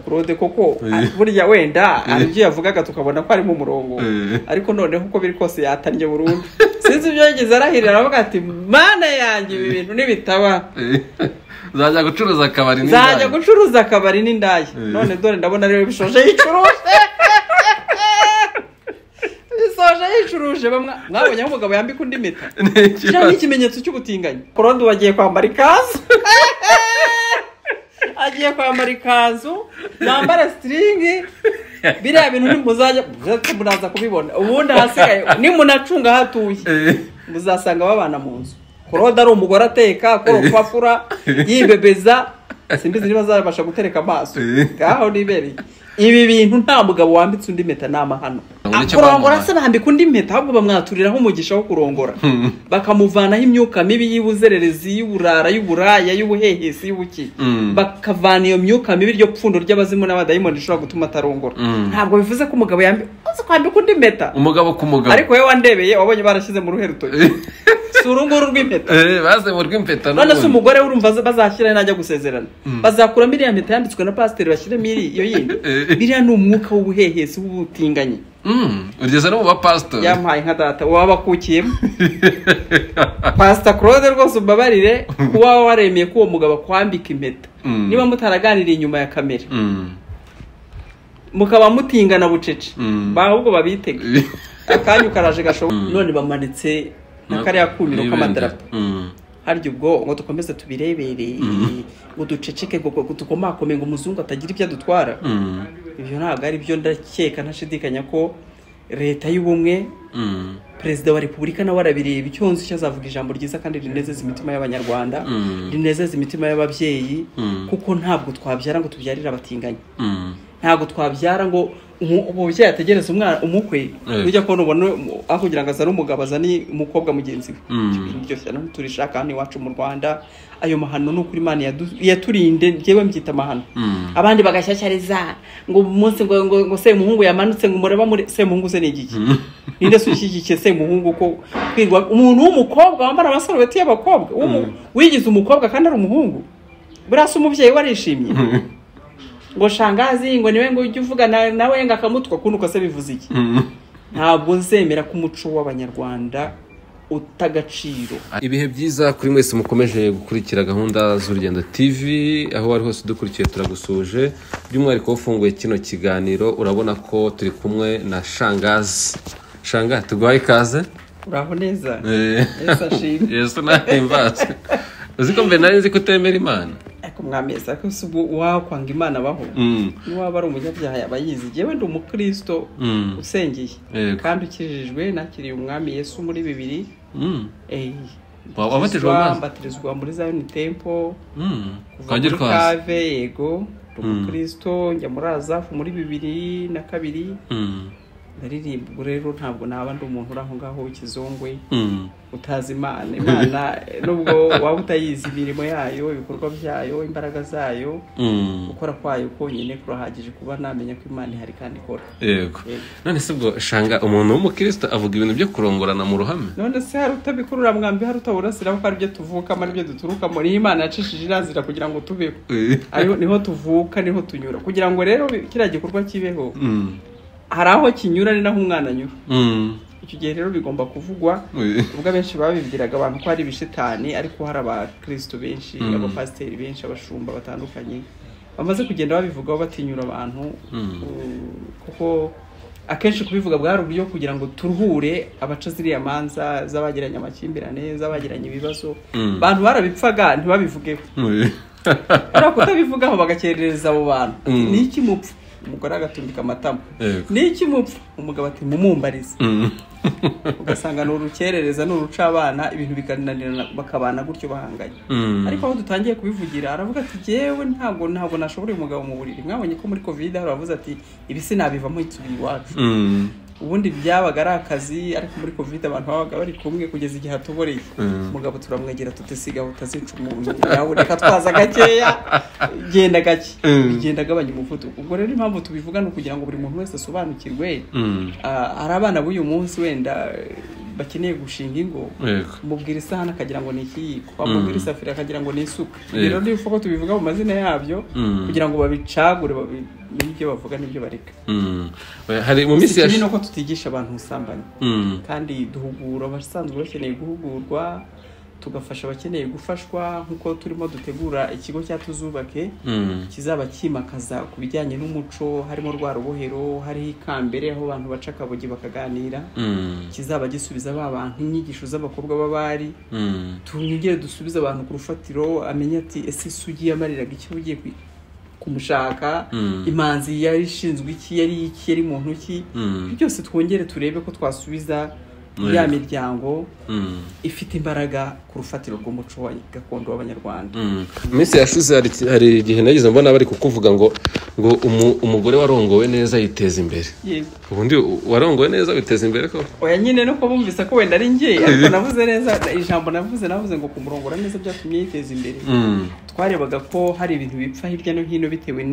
claude koko Eh. burya wenda hari ibyo yavugaga tukabona ko ari mu murongo Eh. ariko noneho uko biri kose yatannye burundu sinzi ibyo yagize arahirira aravuga ati mana yanjye ibi bintu nibitaba uzajya gucuruza akabari nzajya n'indaya gucuruza akabari n'indaya Eh. none dore ndabona ariwe bishoje yicuruje bisoje yicuruje bamwe mwabonye aho umugabo yambika undi mita cyangwa ikimenyetso cy'ubutinganyi kurundi ubu agiye kwambara ikanzu agiye kwambara ikanzu yambara sitiringi biriya bintu ntimuzajya muraza kubibona ubundi ahasigaye nimunacunga hatuye Eh. muzasanga babana mu nzu kuroda ari umugore ateka akora urupapuro yibebeza simbizi niba azabasha gutereka amaso Eh. ngaho nibereye ibi bintu nta mugabo wambitse undi mpeta ni amahano Babona icyo kurongora bamubona. se bambika undi mpeta ahubwo bamwaturiraho umugisha wo kurongora Hmm. bakamuvanaho imyuka mibi y'ibuzererezi y'uburara y'uburaya y'ubuhehesi y'ubuki Hmm. bakavana iyo myuka mibi iryo pfundo ry'abazimu n'abadayimoni rishobora gutuma atarongora Hmm. ntabwo bivuze ko umugabo yambi uzi kwambika undi mpeta umugabo ku mugabo ariko wowe wandebeye wabonye barashyize mu ruhe rutoki si uru nguru rw'impeta Eh, baze mu rw'impeta none se n'ubundi. umugore we urumva bazashyiraho najya gusezerana bazakuramo iriya mpeta yanditswe na pasiteri bashyiremo iri- iyo yindi Eh. biriya ni umwuka w'ubuhehesi w'ubutinganyi Mm, urigeze no mu bapasitori yamuhaye nka data waba wakukiyemo pasita claude rwose umbabarire kuba waremeye ko uwo mugabo akwambika impeta Mm. niba mutaraganiriye inyuma ya kamera Mm, mukaba mutingana bucece Mm. ahubwo babitege akanya ukaraje gashoboka none bamanitse nka kariya kumiro k'amadarapo Mm, harya ubwo ngo dukomeze tubirebere ngo duceceke ngo ngo dukomakome ngo umuzungu atagira ibyo adutwara mm, ibyo ntabwo ari byo ndakeka ntashidikanya ko leta y'ubumwe mm, perezida wa repubulika nawe arabireba icyo yonze icyo azavuga ijambo ryiza kandi rinezeza imitima y'abanyarwanda Mm. rinezeza imitima y'ababyeyi Mm. kuko ntabwo twabyara ngo tubyarire abatinganyi mm. ntabwo twabyara ngo umu- umubyeyi ategereze umwana umukwe Eh. ujya kubona ubona umu- aho kugira ngo azane umugabo azane umukobwa mugenzi we Mm. Ibyo bintu byose rero turishaka hano iwacu mu rwanda ayo mahano ni ukuri imana yadu- yaturinde njyewe mbyita amahano Mm. abandi bagashyashyariza ngo umunsi ngo ngo, ngo semuhungu yamanutse ngo mureba muri semuhungu se ni igiki ninde se ushyigikiye semuhungu ko kwirwa umuntu w'umukobwa wambara amasarubeti y'abakobwa w'umu- wigize umukobwa kandi ari umuhungu buriya se umubyeyi we arishimye ngo shangazi ngo niwe ngo ujye uvugana nawe ngo akamutwa kundi uko se bivuze iki Mm. ntabwo nzemera ko umuco w'abanyarwanda uta agaciro ibihe byiza kuri mwese mukomeje gukurikira gahunda z'urugendo tv aho wari hose udukurikiye turagusuje by'umwihariko ufunguye kino kiganiro urabona ko turi kumwe na shangazi shanga tuguhaye ikaze uraho neza Eh. Yesu ashimwe. yesu ntahimbaze uzi ko mbere nari nzi ko utemera imana ariko mwamezi ariko si ubwo wakwanga imana abaho Mm. niwaba ari umunyabyaha yaba yizi njyewe ndi umukristo Mm. usengeye Yego. kandi ukijijwe nakiriye umwami yesu muri bibiri Mm. Eh, Wa- wabatijwe mu mazi? mbatirizwa muri zion temple Mm. kuva Twajya muri twazi kave yego ndi umukristo njya muri azafu muri bibiri na kabiri Mm. ndaririmba ubwo rero ntabwo naba ndi umuntu uri aho ngaho w'ikizungwe Mm. utazi imana imana eh, nubwo waba utayizi imirimo yayo ibikorwa byayo imbaraga zayo Mm. gukora kwayo konyine kurahagije kuba namenya ko imana ihari kandi ikora yego Yego. none se ubwo shanga umuntu w'umukristo avuga ibintu byo kurongorana mu ruhame none se hari utabikurura mwambi hari utaburasira ko ari byo tuvukamo n'ibyo duturukamo niho imana yacishije irazira kugira ngo tubeho ariho niho tuvuka niho tunyura kugira ngo rero bi- kiriya gikorwa kibeho Mm. hari aho kinyura ni naho umwana anyura Mm. icyo gihe rero bigomba kuvugwa ubwo abenshi babibwiraga abantu ko ari ibishitani ariko hari abakristo benshi Mm. abapasiteri benshi abashumba batandukanye bamaze kugenda babivugaho batinyura abantu Mm. Uh, kuko akenshi kubivuga bwari uburyo kugira ngo turuhure abaca ziriya manza z'abagiranye amakimbirane z'abagiranye ibibazo Mm. abantu barabipfaga ntibabivugeho kubera kutabivugaho bagakerereza abo bantu Mm. ni iki mupfa umugore agatumbika amatama Yego. ni iki mupfa umugabo ati mumumbarize ugasanga ni urukerereza ni uruca abana ibintu bikananirana bakabana gutyo bahanganye Mm. ariko aho dutangiye kubivugira aravuga ati jyewe ntabwo ntabwo nashoboreye umugabo mu buriri mwabonye ko muri covid hari abavuze ati ibi sinabivamo nsubiye iwacu Mm. ubundi byabaga ari akazi ariko muri covid abantu babaga bari kumwe kugeza igihe atoboreye Mm. umugabo turamwegera tutisiga utazica umuntu yaboneka twaza gakeya genda gake Mm. bigenda agabanya umuvuduko ubwo rero impamvu tubivuga ni ukugira ngo buri muntu wese asobanukirwe Mm. Ah, hari abana b'uyu munsi wenda eh, bakeneye gushinga ingo yego mubwira isahani akagira ngo ni ikiyiko wamubwira isafuriya akagira ngo ni isuka Yego. rero niba uko tubivuga mu mazina yabyo Mm. kugira ngo babicagure bamenye ibyo bavuga n'ibyo bareka Mm. hari mu minsi ikindi ni yashize uko tutigisha abantu ubusambanyi kandi duhugura abasanzwe bakeneye guhugurwa tugafasha abakeneye gufashwa nk'uko turimo dutegura ikigo cya tuzubake kizaba kimakaza ku bijyanye n'umuco harimo rwa rubohero hariho ikambere aho abantu baca akabogi bakaganira kizaba gisubiza ba bantu inyigisho z'abakobwa b'abari tungere dusubize abantu ku rufatiro amenye ati ese isugi yamariraga icyo ugiye kwi- kumushaka Mm. imanzi yari ishinzwe iki yari iki yari muntu ki Mm. byose twongere turebe ko twasubiza Yego. ya miryango ifite imbaraga ku rufatiro rw'umuco wa gakondo w'abanyarwanda mu minsi yashize hari iki- hari igihe nageze mbona bari kukuvuga ngo ngo umu- umugore warongowe neza yiteza imbere yego ubundi u- warongowe neza witeza imbere ko oya nyine nuko bumvise ko wenda ari njye ariko navuze neza ijambo navuze navuze ngo kumurongora neza byatumye yiteza imbere Mm. twarebaga ko hari ibintu bipfa hirya no hino bitewe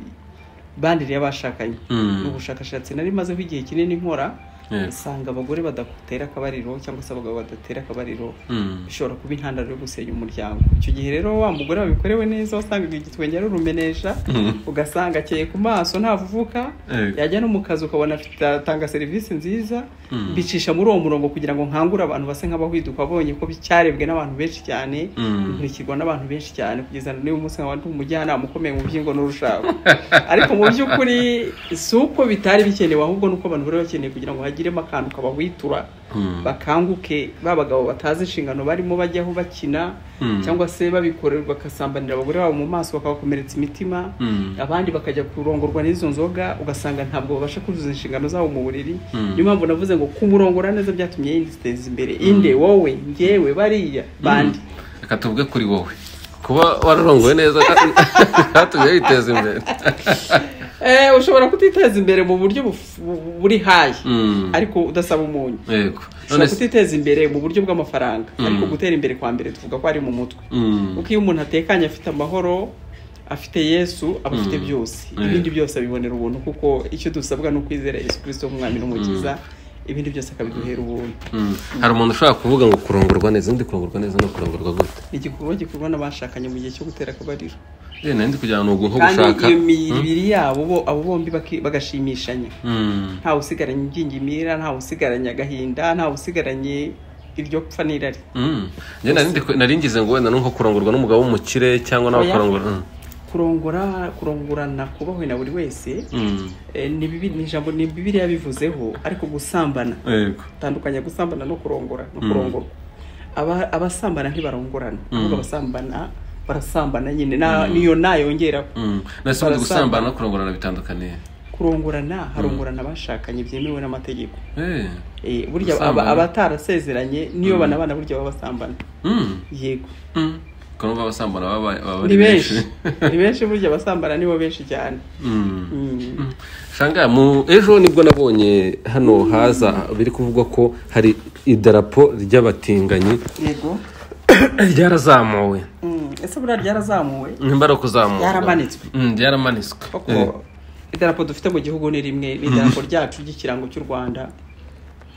n'imibanire y'abashakanye Mm. ni ubushakashatsi nari mazeho igihe kinini nkora Yego. usanga abagore badatera akabariro cyangwa se abagabo badatera akabariro Mm. bishobora kuba intandaro yo gusenya umuryango icyo gihe rero wa mugore wabikorewe neza wasangaga igitwenge yarurumenesha ugasanga akeye ku maso ntavuvuka Yego. yajya no mu kazi ukabona afite atanga serivisi nziza bicisha muri uwo murongo kugira ngo nkangure abantu base nk'abahwiduka babonye ko cyarebwe n'abantu benshi cyane Mm. nkurikirwa n'abantu benshi cyane kugeza n'uyu munsi nkaba ndi umujyanama ukomeye mu by'ingo n'urushako ariko mu by'ukuri si uko bitari bikenewe ahubwo ni uko abantu bari bakeneye kugira ngo hagiremo akantu kabahwitura Mm. bakanguke ba bagabo batazi inshingano barimo bajyaho bakina Mm. cyangwa se babikorerwa bagasambanira abagore babo mu maso bakabakomeretsa imitima Mm. abandi bakajya kurongorwa n'izo nzoga ugasanga ntabwo babasha kuzuza inshingano zabo mu buriri Mm. niyo mpamvu navuze ngo kumurongora neza byatumye yiteza imbere inde wowe ngewe bariya bandi reka tuvuge kuri wowe kuba wararongowe neza byatumye witeza imbere Eh, ushobora kutiteza imbere mu buryo buf- bu- buri hayi Mm. ariko udasaba umunyu yego none ushobora se kutiteza imbere mu buryo bw'amafaranga ariko gutera imbere kwa mbere tuvuga ko ari mu mutwe Mm. kuko iyo umuntu atekanye afite amahoro afite yesu aba afite byose Yeah. ibindi byose abibonera ubuntu kuko icyo dusabwa ni ukwizera yesu kirisito nk'umwami n'umukiza ibindi byose akabiduhera ubuntu Mm. hari umuntu ushobora kuvuga ngo kurongorwa neza undi kurongorwa neza no kurongorwa gute ni igikorwa gikorwa n'abashakanye mu gihe cyo gutera akabariro Eh, nari ndi kugira ngo nko gushaka kandi iyo mibiri yabo bo abo bombi baki- bagashimishanya Mm. ntawe usigaranye ibyingimira ntawe usigaranye agahinda ntawe usigaranye iryo pfa n'irari Mm. Njye nari ndi- nari ngize ngo wenda ni nko kurongorwa n'umugabo w'umukire cyangwa nawe Oya. akarongora Mm. kurongora kurongorana kubahwe na buri wese Mm. eh, ni bibi- ni ijambo ni bibiriya bivuzeho ariko gusambana yego tandukanya gusambana no kurongora no kurongorwa Aba- abasambana ntibarongorana ahubwo abasambana barasambana nyine na- niyo nayongera Mm. nase ubundi Barasambana. gusambana no kurongorana bitandukaniye kurongorana harongorana abashakanye byemewe n'amategeko Eh. Eh, burya aba- Gusambana. abatarasezeranye niyo banabana burya baba basambana Mm. yego Mm. Kumva abasambana baba baba ni benshi ni benshi burya abasambana nibo benshi cyane Mm. Mm. shanga mu ejo nibwo nabonye hano haza biri kuvugwa ko hari idarapo ry'abatinganyi yego ryarazamuwe Mm, ese buriya ryarazamuwe nimba ari ukuzamurwa Ryaramanitswe. Mm, ryaramanitswe koko Eh, idarapo dufite mu gihugu ni rimwe ni idarapo ryacu ry'ikirango cy'u rwanda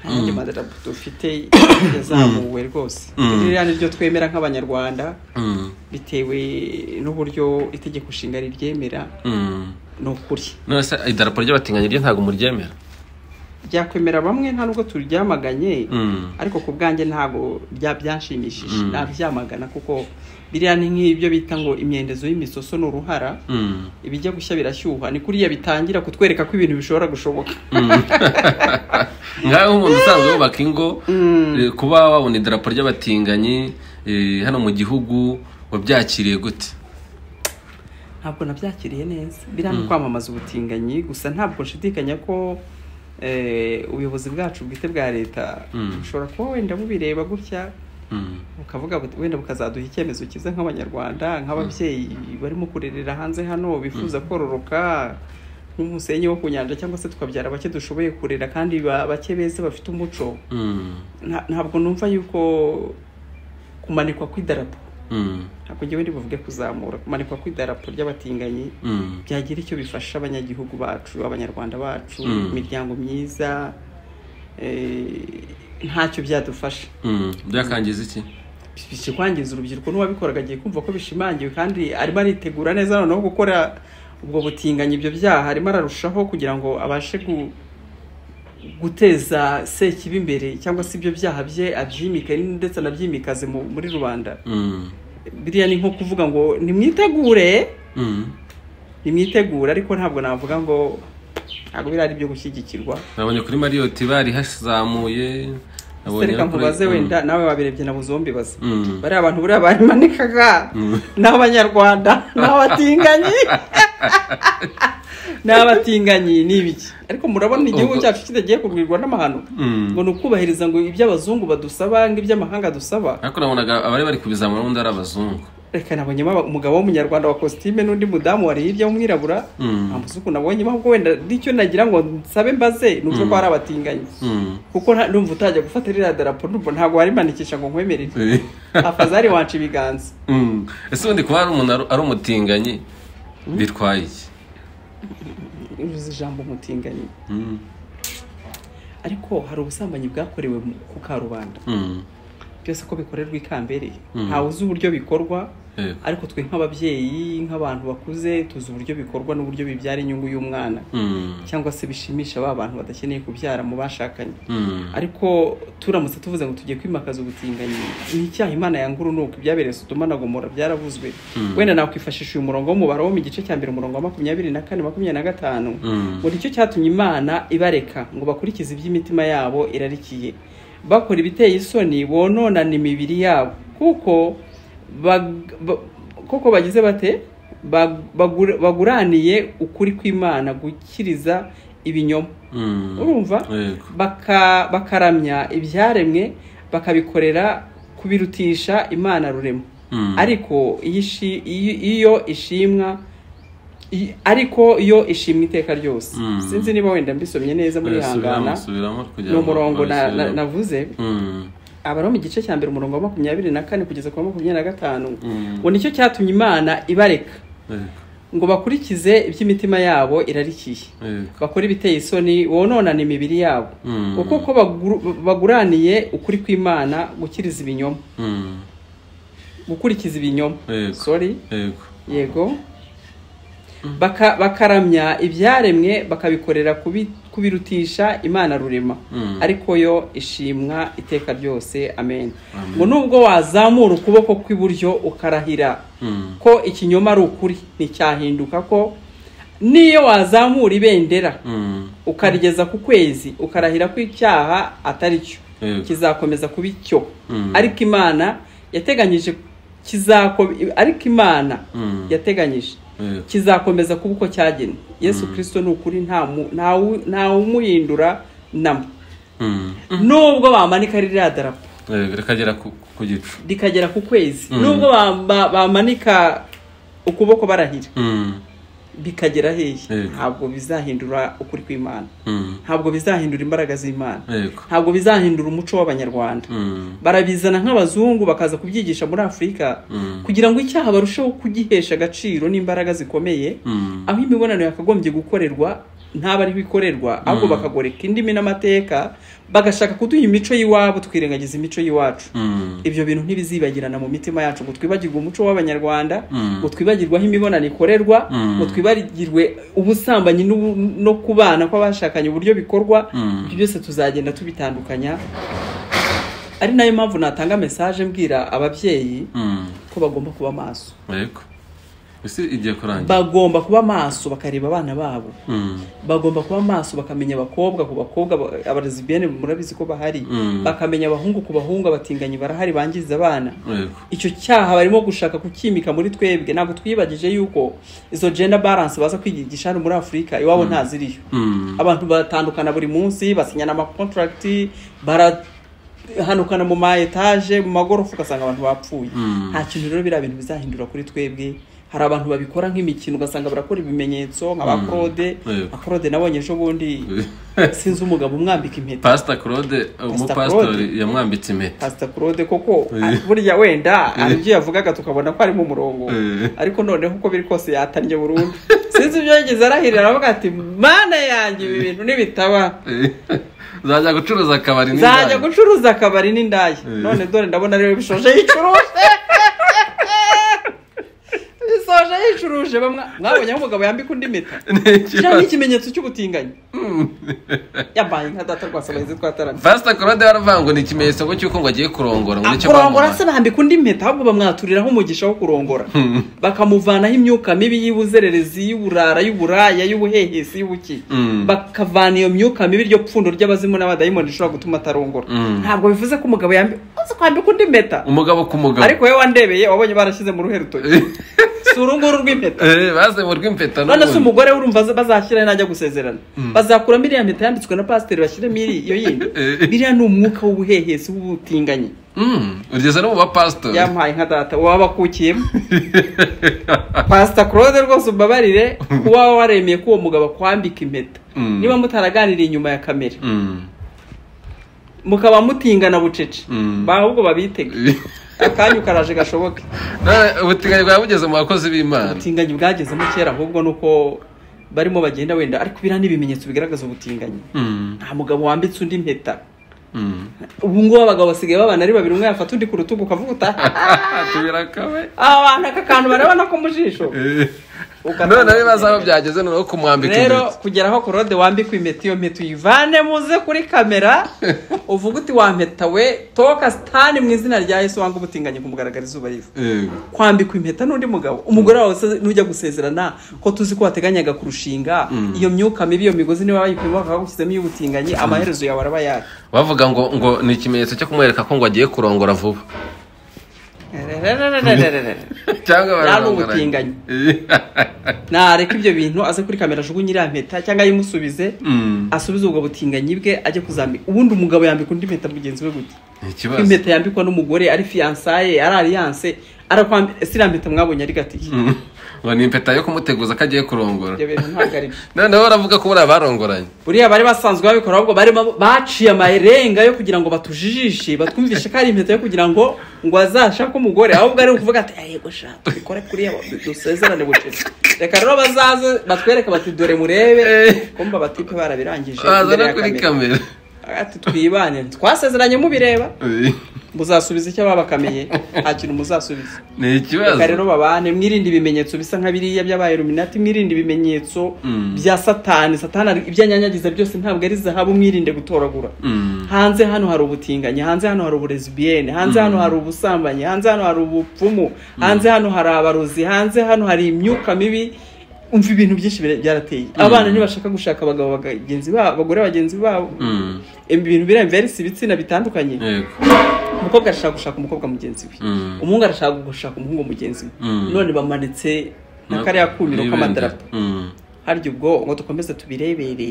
nta yandi madarapo dufite yazamuwe rwose ririya ni ryo twemera nk'abanyarwanda mm, bitewe n'uburyo itegeko nshinga riryemera mm. ni ukuri none se idarapo ry'abatinganyi ryo ntabwo muryemera ryakwemera bamwe nta nubwo turyamaganye Mm. ariko ku bwanjye ntabwo bya- byanshimishije nabyamagana kuko biriya ni nk'ibyo bita ngo imyendezo y'imisoso ni uruhara Mm. ibijya gushya birashyuha ni kuriya bitangira kutwereka ko ibintu bishobora gushoboka ngaho umuntu usanzwe wubaka ingo eh, kuba wabona idarapo ry'abatinganyi eh, hano mu gihugu wabyakiriye gute ntabwo nabyakiriye neza biriya ni kwamamaza ubutinganyi gusa ntabwo nshidikanya ko eh, ubuyobozi bwacu bwite bwa leta Mm. bushobora kuba wenda bubireba gutya Mm. bukavuga buti- wenda bukazaduha icyemezo cyiza nk'abanyarwanda nk'ababyeyi barimo kurerera hanze hano bifuza kororoka nk'umusenyi wo ku nyanja cyangwa se tukabyara bake dushoboye kurera kandi ba- bake beza bafite umuco Mm. Nta- ntabwo numva yuko kumanikwa kw'idarapo Mm. ntabwo ngewe ndibuvuge kuzamura kumanikwa kw'idarapo ry'abatinganyi Mm. byagira icyo bifasha abanyagihugu bacu abanyarwanda bacu Mm. imiryango myiza eh, ntacyo byadufasha byakangiza iki bikikwangiza urubyiruko n'uwabikoraga agiye kumva ko bishimangiwe kandi arimo aritegura neza noneho gukora ubwo butinganyi ibyo byaha arimo ararushaho kugira ngo abashe gu- guteza sekibi imbere cyangwa se ibyo byaha bye abyimike ndetse anabyimikaze mu- muri rubanda Mm. biriya ni nko kuvuga ngo nimwitegure Mm. nimwitegure ariko ntabwo navuga ngo ntabwo biriya ari ibyo gushyigikirwa nabonye kuri mariyoti bari hazamuye nabonye reka no kuri- nkubaze Mm. wenda nawe wabirebye nabuze zombibaze Mm. bariya abantu buriya babimanikaga ni abanyarwanda ni abatinganyi ni abatinganyi ni ibiki ariko murabona igihugu Ubwo- cyacu kidagiye kubwirwa n'amahano Mm. ngo ni ukubahiriza ngo iby'abazungu badusaba ng'iby'amahanga dusaba ariko nabonaga abari bari kubizamura n'undi ari abazungu reka nabonyemo aba- umugabo w'umunyarwanda wa kositime n'undi mudamu wari hirya w'umwirabura Mm. nta musuku nabonyemo ahubwo wenda n'icyo nagira ngo nsabe mbaze ni uko hari abatinganyi Mm. kuko nta- numva utajya gufata ririya darapo numva ntabwo warimanikisha ngo nkwemerere afazari wanca ibiganza Mm. ese ubundi kuba hari umuntu ari- ari umutinganyi bitwaye iki uzi ijambo umutinganyi Mm. ariko hari ubusambanyi bwakorewe mu- ku karubanda Mm. byose ko bikorerwa ikambere Mm. ntawe uzi uburyo bikorwa Yego. ariko twe nk'ababyeyi nk'abantu bakuze tuzi uburyo bikorwa n'uburyo bibyara inyungu y'umwana Mm. cyangwa se bishimisha ba bantu badakeneye kubyara mu bashakanye Mm. ariko turamutse tuvuze ngo tugiye kwimakaza ubutinganyi ni icyaha imana yangura unuka ibyabereye sodoma na gomora byaravuzwe wenda nakwifashisha uyu murongo w'umubare wo mu gice cya mbere umurongo wa makumyabiri na kane makumyabiri na gatanu Mm. ngo nicyo cyatumye imana ibareka ngo bakurikize iby'imitima yabo irarikiye bakora ibiteye isoni bononana imibiri yabo kuko bag- ba- kuko bagize bate Bag- bagur- baguraniye ukuri kw'imana gukiriza ibinyoma Mm. urumva Yego. baka bakaramya ibyaremwe bakabikorera kubirutisha imana rurema Mm. ariko iyo ishi- iyo- iyo ishimwa i- ariko iyo ishimwa iteka ryose Mm. sinzi niba wenda mbisomye neza muri Eh, subiramo, hangana subiramo kugira ni ngo umurongo na- na- babisubiremo. navuze Mm. abari mu gice cya mbere umurongo wa makumyabiri na kane kugeza ku wa makumyabiri na gatanu Mm. ngo nicyo cyatumye imana ibareka Yego. ngo bakurikize iby'imitima yabo irarikiye Yego. bakora ibiteye isoni bononana imibiri yabo Mm. kuko ko baguru- baguraniye ukuri kw'imana gukiriza ibinyoma Mm. gukurikiza ibinyoma Yego. sorry Yego. yego Baka- bakaramya ibyaremwe bakabikorera kubi- kubirutisha imana rurema Mm. ariko yo ishimwa iteka ryose amen Amen. ngo nubwo wazamura ukuboko kw'iburyo ukarahira Mm. ko ikinyoma ari ukuri nticyahinduka ko n'iyo wazamura ibendera Mm. ukarigeza ku kwezi ukarahira ko icyaha atari cyo Yego. kizakomeza kuba icyo Mm. ariko imana yateganyije kizako ariko imana Mm. yateganyije Yego. kizakomeza kuba uko cyagenwe yesu kirisito ni ukuri nta mu- nta wu- nta umuhindura namo Mm. nubwo bamanika ririya darapo Yego, rikagera ku ku gicu rikagera ku kwezi Mm. nubwo ba- ba- bamanika ukuboko barahira Mm. bikagera hehe Yego. ntabwo bizahindura ukuri kw'imana Mm. ntabwo bizahindura imbaraga z'imana Yego. ntabwo bizahindura umuco w'abanyarwanda Mm. barabizana nk'abazungu bakaza kubyigisha muri afurika Mm. kugira ngo icyaha barusheho kugihesha agaciro n'imbaraga zikomeye Mm. aho imibonano yakagombye gukorerwa ntabwo ariho ikorerwa ahubwo bakagoreka indimi n'amateka bagashaka kuduha imico y'iwabo twirengagiza imico y'iwacu Mm. ibyo bintu ntibizibagirana mu mitima yacu ngo twibagirwe umuco w'abanyarwanda Mm. ngo twibagirwe aho imibonano ikorerwa Mm. ngo twibagirwe ubusambanyi n'ubu- no kubana kw'abashakanye uburyo bikorwa Mm. ibyo byose tuzagenda tubitandukanya ari nayo mpamvu natanga mesaje mbwira ababyeyi Mm. ko bagomba kuba maso Yego. Ese igiye kurangira. bagomba kuba maso bakareba abana babo Mm. bagomba kuba maso bakamenya abakobwa ku bakobwa ba- abaresibiyene murabizi ko bahari Mm. bakamenya abahungu ku bahungu abatinganyi barahari bangiza abana Yego. icyo cyaha barimo gushaka kukimika muri twebwe ntabwo twibagije yuko izo gender balance baza kwigisha hano muri afurika iwabo ntaziriyo Mm. abantu batandukana buri munsi basinyana amakontaragiti barahanukana mu ma etaje mu magorofa ugasanga abantu bapfuye Mm. nta kintu rero biriya bintu bizahindura kuri twebwe hari abantu babikora nk'imikino ugasanga barakora ibimenyetso nka ba Mm. claude Yego. nka claude nabonye ejo bundi sinzi umugabo umwambika impeta Pastor Claude umupasitori Claude. yamwambitse impeta. pasita claude koko Eh. ari- burya wenda hari ibyo yavugaga tukabona ko ari mu murongo Eh. ariko noneho uko biri kose yatannye burundu sinzi ibyo yagize arahirira aravuga ati mana yanjye ibi bintu nibitaba Eh. uzajya gucuruza akabari nzajya n'indaya gucuruza akabari n'indaya Eh. none dore ndabona rero bishoje yicuruje bisoje yicuruje bamwe mwabonye aho umugabo yambika undi mita cyangwa ikimenyetso cy'ubutinganyi yambaye nka data rwasa abahinzi twataramye fasita korode baravuga ngo ni ikimenyetso ngo cy'uko ngo agiye kurongora ngo nicyo kurongora bamwamaza. se bambika undi mpeta ahubwo bamwaturiraho umugisha wo kurongora bakamuvanaho imyuka mibi y'ibuzererezi y'uburara y'uburaya y'ubuhehesi y'ubuki Mm. bakavana iyo myuka mibi iryo pfundo ry'abazimu n'abadayimoni rishobora gutuma atarongora Mm. ntabwo bivuze ko umugabo yambi uzi kwambika undi mpeta umugabo ku mugabo ariko wowe wandebeye wabonye barashyize mu ruhe rutoki si uru nguru rw'impeta Eh, baze mu rw'impeta none se n'ubundi. umugore we urumva bazashyiraho najya gusezerana bazakuramo iriya mpeta yanditswe na pasiteri bashyiremo iri- iyo yindi Eh. biriya ni umwuka w'ubuhehesi w'ubutinganyi Mm, urigeze no mu bapasitori yampaye nka data waba akukiyemo pasita claude rwose umbabarire kuba waremeye ko uwo mugabo akwambika impeta Mm. niba mutaraganiriye inyuma ya kamera Mm, mukaba mutingana bucece Mm. Ba- ahubwo babitege akanya ukaraje gashoboke none ubutinganyi bwaba bugeze mu bakozi b'imana ubutinganyi bwagezemo kera ahubwo ni uko barimo bagenda wenda ariko biriya ni ibimenyetso bigaragaza ubutinganyi Mm, nta mugabo wambitse undi impeta mm. ubu ngubu abagabo basigaye babana ari babiri umwe yafata undi ku rutugu ukavuga utaha tubira kabe abantu aka kantu barabona ko mu jisho Eh. Ugatanga none bibaza aho byageze noneho kumwambika rero impeta. kugera aho korode wambikwa impeta iyo mpeta uyivane muze kuri kamera uvuga uti wampeta we toka sitani mu izina rya yesu wanga ubutinganyi kumugaragara izuba riva Yego. kwambikwa impeta n'undi mugabo umugore wawe se nujya gusezerana ko tuzi ko wateganyaga kurushinga iyo myuka mibi iyo migozi niba bayipima bakagushyizemo iy'ubutinganyi amaherezo yawe araba yayo bavuga ngo ngo ni ikimenyetso cyo kumwereka ko ngo agiye kurongora vuba cyangwa Nta bararongoranye. n'ubutinganyi. nareka ibyo bintu aze kuri kamera ajugunye iriya mpeta cyangwa ayimusubize Mm, asubize ubwo butinganyi bwe ajye kuzambika ubundi umugabo yambika undi mpeta mugenzi we gute ni Ko ikibazo impeta yambikwa n'umugore ari fiyansaye ari aliyanse arakwambira si iriya mpeta mwabonye ari gatiye Mm, ngo ni impeta yo kumuteguza ko agiye kurongora ibyo bintu ntabwo ari byo noneho baravuga ko buriya barongoranye buriya bari basanzwe babikora ahubwo bari ba- baciye amarenga yo kugira ngo batujijishe batwumvishe ko ari impeta yo kugira ngo ngo azashake umugore ahubwo ari ukuvuga ati "Ah, yego sha tubikore kuri aba dusezerane bucece reka rero bazaze batwereke bati dore murebe kumva batipe barabirangije baza imbere no ya kuri kamera kamera ati twibane twasezeranye mubireba Eh, muzasubiza icyo babakamiye nta kintu muzasubiza ni ikibazo reka rero babane mwirinde ibimenyetso bisa nka biriya by'abaye ruminati mwirinde ibimenyetso Mm. bya satani satani ari- ibyo anyanyagiza byose ntabwo ari zahabu mwirinde gutoragura Mm, hanze hano hari ubutinganyi hanze hano hari uburezibiyene hanze hano hari ubusambanyi hanze hano hari ubupfumu hanze hano hari abarozi hanze hano hari imyuka mibi umva ibintu byinshi bira- byarateye abana ntibashaka gushaka abagabo bagenzi babo abagore bagenzi babo mm, ibintu biramverisa ibitsina bitandukanye yego. umukobwa arashaka gushaka umukobwa mugenzi we Mm. umuhungu arashaka gushaka umuhungu mugenzi we Mm. none bamanitse na kariya kumiro k'amadarapo Mm, harya ubwo ngo dukomeze tubirebere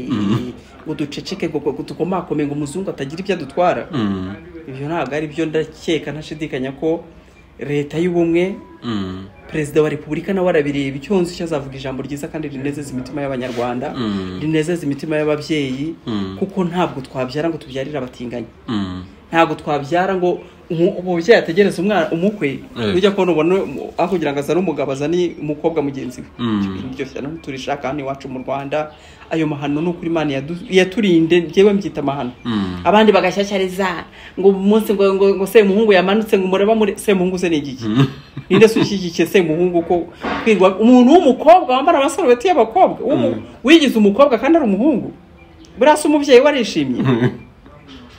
ngo duceceke ngo ngo dukomakome ngo umuzungu atagira ibyo adutwara mm, ibyo ntabwo ari byo ndakeka ntashidikanya ko leta y'ubumwe mm, perezida wa repubulika nawe arabireba icyo yunze icyo azavuga ijambo ryiza kandi rinezeza imitima y'abanyarwanda Mm. rinezeza imitima y'ababyeyi Mm. kuko ntabwo twabyara ngo tubyarire abatinganyi mm. ntabwo twabyara ngo umu- umubyeyi ategereze umwana umukwe Eh. ujya kubona ubona um- aho kugira ngo azane umugabo azane umukobwa mugenzi we Mm. Ibyo bintu byose hano turishaka hano iwacu mu rwanda ayo mahano ni ukuri imana yadu- yaturinde ngewe mbyita amahano Mm. abandi bagashyashyariza ngo umunsi ngo ngo, ngo semuhungu yamanutse ngo umureba muri semuhungu se ni igiki ninde se ushyigikiye semuhungu ko kwirwa umuntu w'umukobwa wambara amasarubeti y'abakobwa w'umu- wigize umukobwa kandi ari umuhungu buriya se umubyeyi we arishimye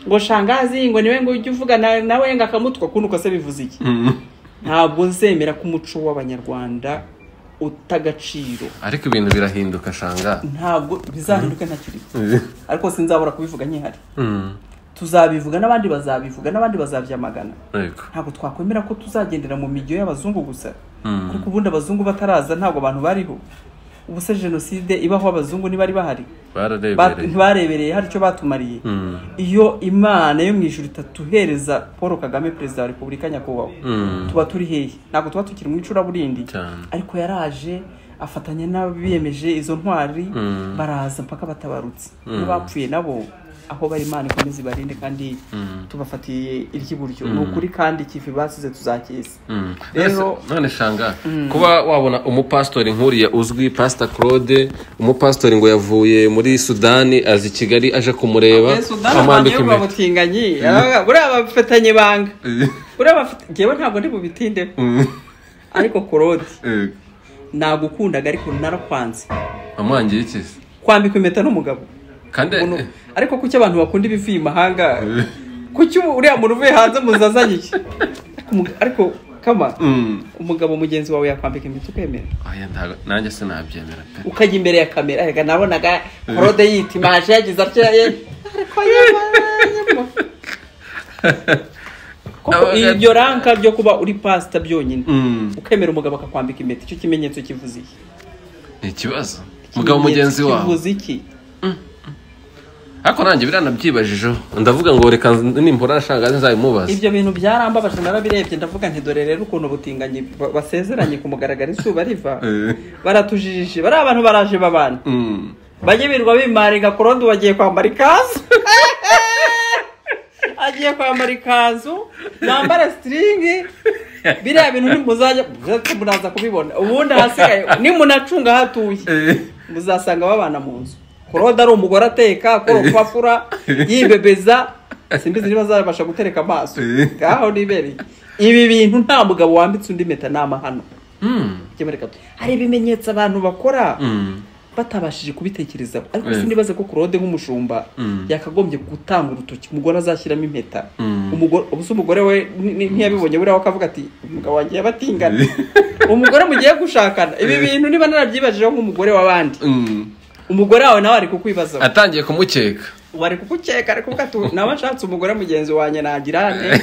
ngo shangazi ngo niwe ngo ujye uvugana nawe ngo akamutwa kundi uko se bivuze iki Mm. ntabwo nzemera ko umuco w'abanyarwanda uta agaciro ariko ibintu birahinduka shanga ntabwo bizahinduke ntakiri Eh, ariko sinzabura kubivuga nkihari mm, tuzabivuga n'abandi bazabivuga n'abandi bazabyamagana yego. ntabwo twakwemera ko tuzagendera mu mijyo y'abazungu gusa Mm. kuko ubundi abazungu bataraza ntabwo abantu bariho ubu se jenoside ibaho abazungu ntibari bahari Ba- bararebereye ntibarebereye hari icyo batumariye Mm. iyo imana yo mu ijuru itatuhereza paul kagame perezida wa repubulika nyakubahwa Mm. tuba turi hehe ntabwo tuba tukiri mu icuraburindi Cyane. ariko yaraje afatanya n'abiyemeje izo ntwari Mm. baraza mpaka batabarutse iyo bapfuye nabo aho bari imana ikomeze ibarinde kandi tubafatiye iry'iburyo ni ukuri kandi ikivi basize tuzakiza rero Rero- none shanga kuba wabona umupasitori nk'uriya uzwi pasita claude umupasitori ngo yavuye muri sudani aza i kigali aje kumureba amwambika bamwambika impeta umutinganyi buriya bafitanye ibanga buriya bafite ngewe ntabwo ndi bubitindeho ariko korodi nagukundaga ariko narakwanze amwangiye iki se kwambikwa impeta n'umugabo kandi Umuntu- ariko kuki abantu bakunda ibivuye imahanga kuki uriya muntu uvuye hanze muzazanye iki Ariko umug- ariko kama Mm. umugabo mugenzi wawe yakwambika impeta ukemera Oya, ntago- nanjye sinabyemera pe ukajya imbere ya kamera reka nabonaga korode yitimaje yagize atya ye ariko yewe koko Nabonaga- ibyo ranka byo kuba uri pasita byonyine Mm. ukemera umugabo akakwambika impeta icyo kimenyetso kivuze iki ni ikibazo mugabo mugenzi Ikimenyetso wawe kivuze iki ariko nanjye biranabyibajijeho ndavuga ngo reka nimpura nashanga nzabimubaza ibyo bintu byarambabaje narabirebye ndavuga nti dore rero ukuntu ubutinganyi ba- basezeranye ku mugaragaro izuba riva Eh. baratujijije bariya abantu baraje babana Mm. bajye birirwa bimaringa kurondi wagiye kwambara ikanzu agiye kwambara ikanzu nambara sitiringi biriya bintu ntimuzajya muraza kubibona ubundi ahasigaye nimunacunga hatuye Eh. muzasanga babana mu nzu korode ari umugore ateka akora urupapuro yibebeza simbizi niba azabasha gutereka amaso ngaho nibereye ibi bintu nta mugabo wambitse undi mpeta ni amahano Mm. Jya mureka tu- hari ibimenyetso abantu bakora Mm. batabashije kubitekerezaho ariko Eh. si nibaze ko kurode nk'umushumba Mm. yakagombye gutanga urutoki umugore azashyiramo impeta Mm. Umugore- ubuse umugore we ni- ni- ntiyabibonye buriya we akavuga ati umugabo wanjye yabatingana umugore mugiye gushakana ibi bintu niba narabyibajijeho nk'umugore w'abandi Mm. umugore wawe nawe ari kukwibazaho atangiye kumukeka ubu ari kugukeka ari kuvuga ati nawe nshatse umugore mugenzi wanjye nagirane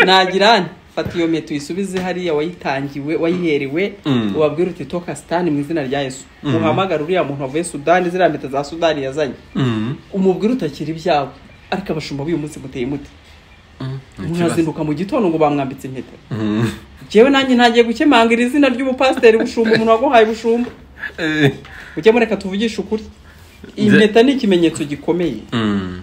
nagirane fata iyo meta uyisubize hariya wayitangiwe wayiherewe Mm. ubabwire uti toka sitani mu izina rya yesu uhamagare uriya muntu wavuye sudani ziriya meta za sudani yazanye Mm. umubwire utakira ibyawe ariko abashumba b'uyu munsi muteye mute Mm. Ni ikibazo. mwazinduka mu gitondo ngo bamwambitse impeta Mm. jewe nanjye ntagiye gukemanga iri zina ry'umupasiteri bushumba umuntu waguhaye bushumba Eh. mujye mureka tuvugishe ukuri iyi Nze- mpeta ni ikimenyetso gikomeye Mm.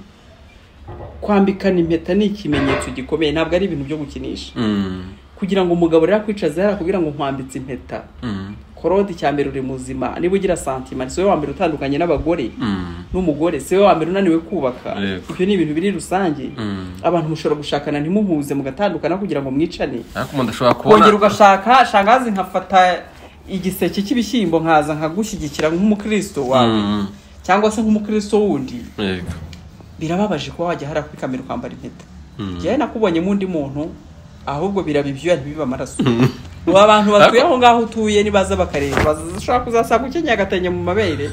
kwambikana impeta ni ikimenyetso gikomeye ntabwo ari ibintu byo gukinisha Mm. kugira ngo umugabo rero akwicaze hariya kugira ngo nkwambitse impeta Mm. korode icya mbere uri muzima niba ugira santima si wowe wa mbere utandukanye n'abagore Mm. n'umugore si wowe wa mbere unaniwe kubaka Yego. ibyo ni ibintu biri rusange Mm. abantu mushobora gushakana ntimuhuze mugatandukana kugira ngo mwicane ariko umuntu ashobora kongera kubona ugashaka shangazi nkafata igiseke cy'ibishyimbo nkaza nkagushyigikira nk'umukristo wawe Mm. cyangwa se nk'umukristo wundi Yego. birababaje kuba wajya hariya kuri kamera ukambara impeta Mm. njyewe nakubonye undi muntu ahubwo biraba ibyuya ntibibe amaraso ubu abantu batuye aho ngaho utuye nibaza bakareba bazashobora kuzasanga ukenyeye agatenge mu mabere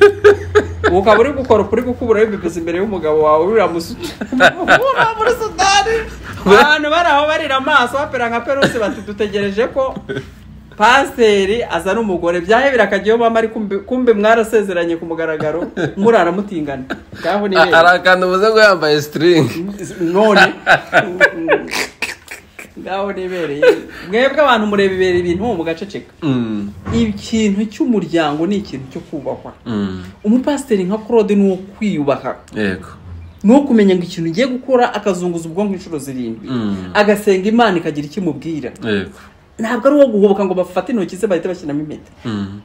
ubu ukaba uri gukora uri gukubura wibebeza imbere y'umugabo wawe biramusuta Ura muri sudani abantu bari aho barira amaso bapera nka peruse bati dutegereje ko pasiteri azana umugore byahebera akagiyeho mama ari kumbe- kumbe mwarasezeranye ku mugaragaro murara mutingana ngaho ni A- arakanda ubuze ngo yambaye sitiringi none ngaho nibereye mwebwe abantu mureba ibera ibintu mugaceceka Mm. ikintu cy'umuryango ni ikintu cyo kubahwa Mm. umupasiteri nka claude ni uwo kwiyubaha yego ni uwo kumenya ngo ikintu ugiye gukora akazunguza ubwonko inshuro zirindwi Mm. agasenga imana ikagira icyo imubwira yego ntabwo ari uwo guhubuka ngo bafate intoki ze bahite bashyiramo impeta Mm.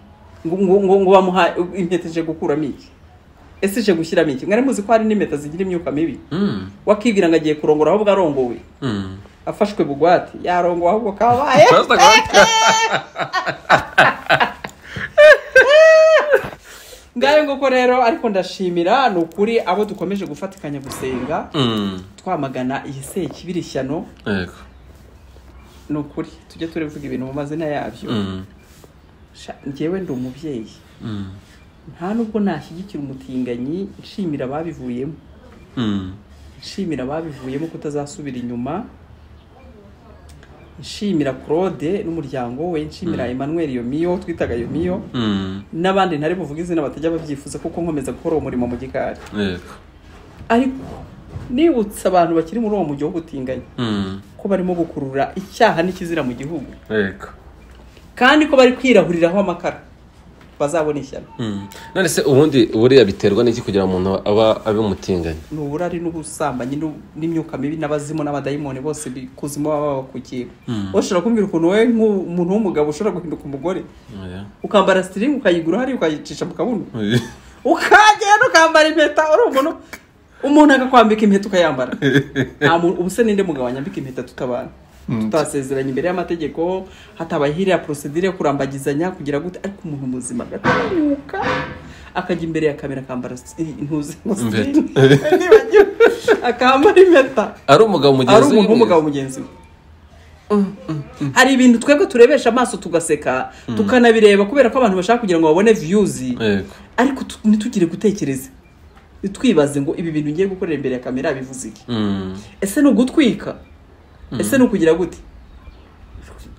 ngo ngo ngo ngo bamuha impeta ije gukuramo iki ese ije gushyiramo iki mwari muzi ko hari n'impeta zigira imyuka mibi Mm. wakibwira ngo agiye kurongora ahubwo arongowe Mm. afashwe bugwate yarongowe ahubwo kabaye Pastor Claude. ngayo nguko rero ariko ndashimira ni ukuri abo dukomeje gufatikanya gusenga Mm. twamagana iyi sekibiri shyano yego ni ukuri tujye turivuga ibintu mu mazina yabyo Mm. Sha, njyewe ndi umubyeyi Mm. nta nubwo nashyigikira umutinganyi nshimira ababivuyemo Mm. nshimira ababivuyemo kutazasubira inyuma nshimira claude n'umuryango we nshimira emmanuel yomiyo twitaga yomiyo Mm. n'abandi ntari buvuge izina batajya babyifuza kuko nkomeza gukora uwo murimo mu gikari yego ariko nibutse abantu bakiri muri uwo mujyi w'ubutinganyi Mm. ko barimo gukurura icyaha n'ikizira mu gihugu yego kandi ko bari kwirahuriraho amakara bazabona ishyano none se ubundi buriya biterwa n'iki kugira ngo umuntu aba abe umutinganyi ni uburari n'ubusambanyi n'u- n'imyuka mibi n'abazimu n'abadayimoni bose bikuzimu baba babakukiye ushobora kumbwira ukuntu wowe nk'umuntu w'umugabo ushobora guhinduka umugore ukambara sitiringi ukayigura hariya ukayicisha mu kabuno ukagenda ukambara impeta uri umuntu umuntu akakwambika impeta ukayambara Nta muntu- ubu se ninde mugabo wanyambika impeta tutabana tutasezeranye imbere y'amategeko hatabaye hiriya porosedire yo kurambagizanya kugira gute ariko umuntu muzima agatanyuka akajya imbere ya kamera akambara si- intuzi nibagiwe akambara impeta ari umugabo ari mugenzi umuntu w'umugabo mugenzi we hari ibintu twebwe turebesha amaso tugaseka tukanabireba kubera ko abantu bashaka kugira ngo babone viyuzi yego ariko tu- ntitugire gutekereza ntitwibaze ngo ibi bintu ngiye gukorera imbere ya kamera bivuze iki Mm. ese ni ugutwika ese ni ukugira gute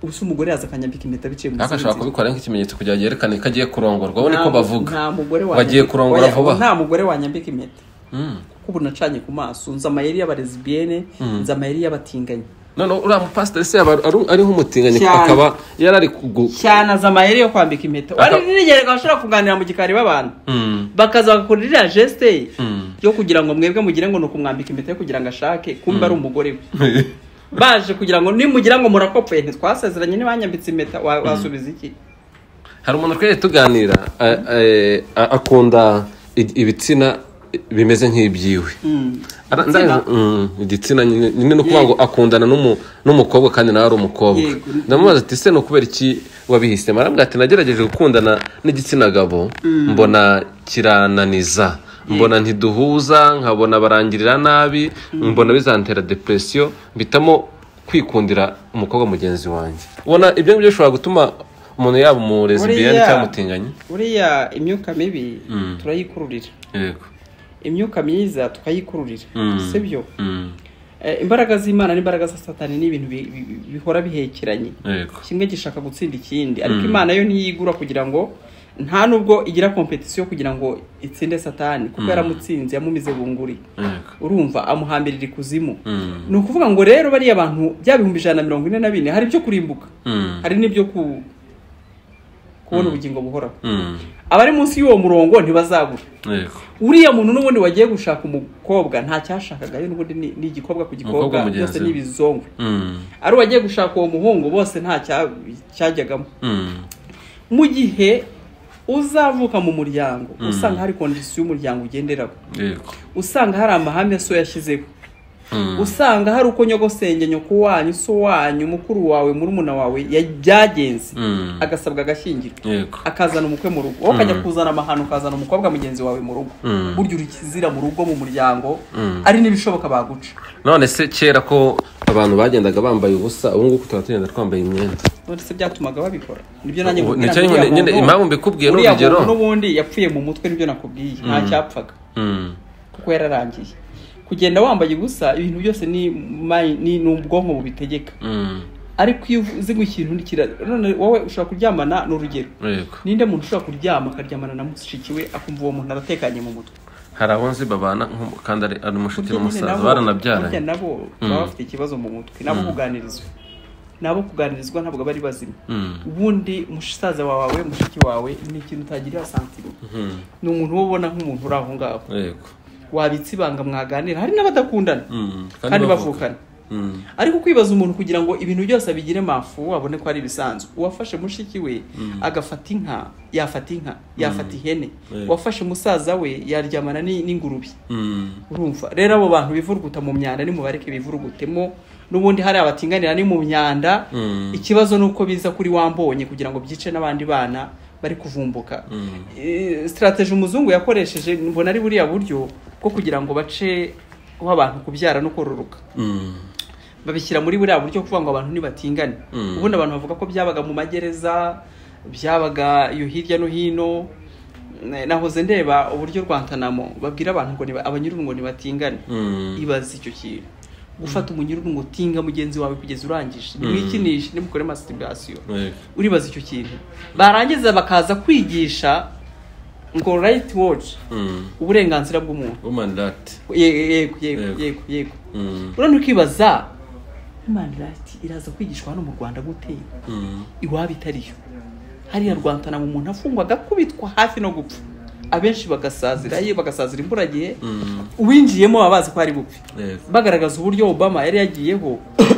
ubu se umugore yaza akanyambika impeta biciye mu ariko ashobora zindi kubikora nk'ikimenyetso kugira ngo yerekane ko agiye kurongorwa ubone ko Nta- bavuga nta mugore Bagiye wanyambika- kurongora oya, vuba. nta mugore wanyambika impeta Mm. kuko ubu nacanye ku maso nzi amayeri y'abarezibiyene nzi amayeri y'abatinganyi none uriya mupasiteri se yaba ari ari nk'umutinganyi Cyane. akaba yari ari kugu cyane azi amayeri yo kwambika impeta Aka- wari nirigere bashobora kuganira mu gikari b'abantu Mm. bakaza bagakora iriya geste ye Mm. yo kugira ngo mwebwe mugire ngo ni ukumwambika impeta yo kugira ngo ashake kumba ari umugore we baje kugira ngo nimugira ngo murakopfuye ntitwasezeranye ntibanyambitse impeta wa- wasubiza iki hari umuntu twari tuganira a- a- a- akunda i- ibitsina bimeze nk'iby'iwe Ara- Igitsina? ndazi- mm, igitsina nyine nyine ni ukuvuga ngo akundana n'umu- n'umukobwa kandi nawe ari umukobwa Yego. ndamubaza ati ese ni ukubera iki wabihisemo arambwira ati nagerageje gukundana n'igitsina gabo mbona kirananiza mbona ntiduhuza nkabona barangirira nabi mbona bizantera depresiyo mpitamo kwikundira umukobwa mugenzi wanjye ubona ibyo ngibyo bishobora gutuma umuntu yaba umurezibiyani Buriya- cyangwa umutinganyi buriya imyuka mibi turayikururira yego imyuka myiza tukayikururira Mm. si byo Mm. Eh, imbaraga z'imana n'imbaraga za satani ni ibintu bi- bi- bihora bihekeranye yego kimwe gishaka gutsinda ikindi ariko imana yo ntiyigura kugira ngo nta nubwo igira kompetisiyo kugira ngo itsinde satani kuko yaramutsinze yamumize bunguri yego urumva amuhambirira ikuzimu Mm. ni ukuvuga ngo rero bariya bantu bya bihumbi ijana na mirongo ine na bine hari ibyo kurimbuka Mm. hari n'ibyo ku kubona ubugingo buhoraho Mm. abari munsi y'uwo murongo ntibazabura yego uriya muntu n'ubundi wagiye gushaka umukobwa nta cyashakaga yo n'ubundi ni ni igikobwa ku Umukobwa gikobwa mugenzi byose we. ni ibizongwe Mm. ari uwagiye gushaka uwo muhungu bose nta cya- cyajyagamo Mm. mu gihe uzavuka mu muryango usanga hari kondisiyo y'umuryango ugenderaho yego usanga hari amahame so yashyizeho Mm. usanga hari uko nyogosenge nyoko wanyu so wanyu mukuru wawe murumuna wawe ya- byagenze Mm. agasabwa agashyingirwa yego akazana umukwe mu rugo wowe ukajya kuzana amahano ukazana umukobwa mugenzi wawe mu rugo Mm. burya uri kizira mu rugo mu muryango ari n'ibishoboka baguca none se kera ko abantu bagendaga bambaye ubusa ubu ngubu tukaba tugenda twambaye imyenda none se byatumaga babikora nibyo nanjye Ubu- nkubwira nicyo ngo uriya nyine- nyine muntu- impamvu mbikubwiye ni uriya urugero. muntu n'ubundi yapfuye mu mutwe nibyo nakubwiye nta cyapfaga Mm. kuko yararangiye kugenda wambaye ubusa ibintu byose ni mayi- ni ni ubwonko bubitegeka Mm. ariko iyo uzi ngo ikintu nikira none wowe ushobora kuryamana ni urugero yego ninde muntu ushobora kuryama akaryamana na mushiki we akumva uwo muntu aratekanye mu mutwe hari abo nzi babana nko- kandi ari- ari umushiki Burya nyine n'umusaza nabo- burya baranabyaranye nabo baba bafite ikibazo mu mutwe nabo kuganirizwa nabo kuganirizwa ntabwo bari bazima Mm. ubundi musaza wawe mushiki wawe ni ikintu utagirira santiro Mm. ni umuntu uba ubona nk'umuntu uri aho ngaho yego wabitse ibanga mwaganira hari n'abadakundana Mm. kandi bavukana Mm. ariko kwibaza umuntu kugira ngo ibintu byose abigire mafu abone ko ari ibisanzwe uwafashe mushiki we agafata inka yafata inka yafata ihene Yego. uwafashe musaza we yaryamana ni- n'ingurube Mm. urumva rero abo bantu bivuruguta mu myanda nimubareke bivurugutemo n'ubundi hari abatinganira ni mu myanda Mm. ikibazo ni uko biza kuri wambonye kugira ngo byice n'abandi bana bari kuvumbuka Eh, sitarateji umuzungu yakoresheje mbona ari buriya buryo bwo kugira ngo bace aho abantu kubyara no kororoka Mm. babishyira muri buriya buryo kuvuga ngo abantu ntibatingane Mm. ubundi abantu bavuga ko byabaga mu magereza byabaga iyo hirya no hino Eh, nahoze ndeba uburyo rwantanamo babwira abantu ngo niba- abanyururu ngo ntibatingane Mm. ibaza icyo kintu gufata umunyururu ngo tinga mugenzi wawe kugeza urangije nimwikinishe nimukore masitibasiyo yego uribaza icyo kintu barangiza bakaza kwigisha ngo rayiti wodi Mm. uburenganzira bw'umuntu woman rat Ye- yego yego Yego. yego yego Mm. urabona ukibaza human right iraza kwigishwa hano mu rwanda gute Mm. iwabo itariyo hariya rwantanamo umuntu afungwaga akubitwa hafi no gupfa abenshi bagasazira ye bagasazira imburagihe uwinjiyemo baba bazi ko ari bupfe Yego. bagaragaza uburyo obama yari yagiyeho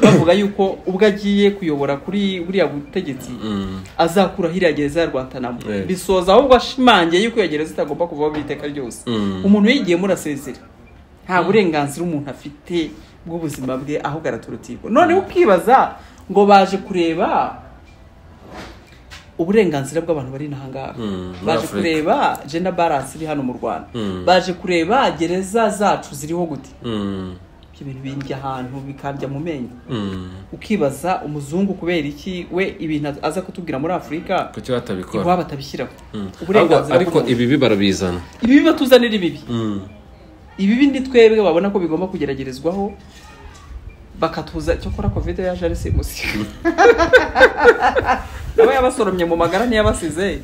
bavuga yuko ubwo agiye kuyobora kuri buriya butegetsi Mm. azakura hiriya gereza ya rwantanamo Yego. bisoza ahubwo ashimangiye yuko iyo gereza itagomba kuvaho by'iteka ryose Mm. umuntu yigiyemo urasezera nta burenganzira umuntu afite bw'ubuzima bwe ahubwo araturutiko noneho ukibaza ngo baje kureba uburenganzira bw'abantu bari n'ahangaha Mm, muri baje Afurika. kureba jenda baransi iri hano mu rwanda Mm. baje kureba gereza zacu ziriho gute Mm. ibyo bintu bindya ahantu bikandya mu menyo Mm. ukibaza umuzungu kubera iki we ibintu aza kutubwira muri afurika kuki batabikora iwabo atabishyiraho Mm. Ahubwo- uburenganzira ariko bw'umuntu. ibibi barabizana ibibi batuzanira ibibi Mm. ibibi ni twebwe babona ko bigomba kugeragerezwaho bakatuza cyokora covid yaje ari simusi nawe yabasoromye mu magara ntiyabasize